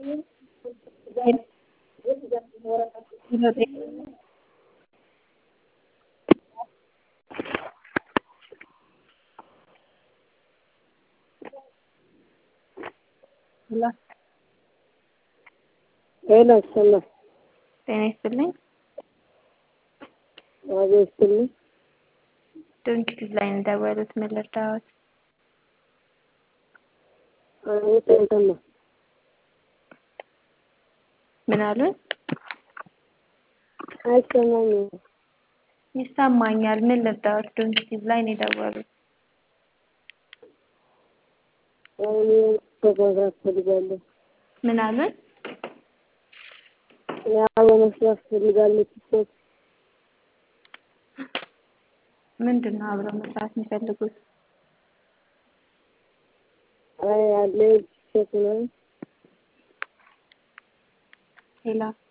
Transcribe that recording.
ሄሎ ሰላም ጤና ይስጥልኝ። ዋጋ ይስጥልኝ። ድርጅት ላይ እንደደወሉት ምን ልርዳዎት? አቤት እንትን ነው ምን አሉኝ? አይሰማኝም። ይሰማኛል። ምን ልርዳዎት? ድርጅት ላይ ነው የደወሉት። እኔ መግባት ፈልጋለሁ። ምን አሉኝ? ያው መስራት ፈልጋለሁ። ቲክቶክ ምንድን ነው አብረው መስራት የሚፈልጉት? አይ አለ ቲክቶክ ነው። ሌላ